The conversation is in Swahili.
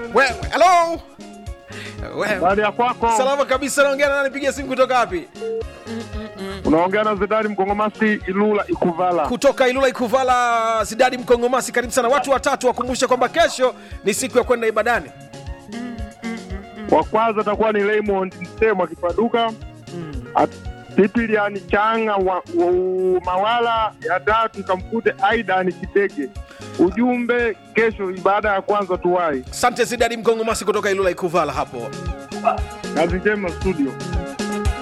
wewe halo wewe Baada ya kwako salama kabisa naongea na nani pigia simu kutoka wapi unaongea na Zedari Mkongomasi Ilula Ikuvala. kutoka ilula ikuvala zidadi mkongomasi karibu sana watu watatu wakumbushe kwamba kesho ni siku ya kwenda ibadani Wa kwanza atakuwa ni Raymond Msemo akipaduka. Pipiliani Changa wa, wa, Mawala. Ya tatu kamkute Aidan Kitege. Ujumbe kesho, ibada ya kwanza tuwai. asante zidadi mkongomasi kutoka ilula ikuvala hapo Kazi njema studio.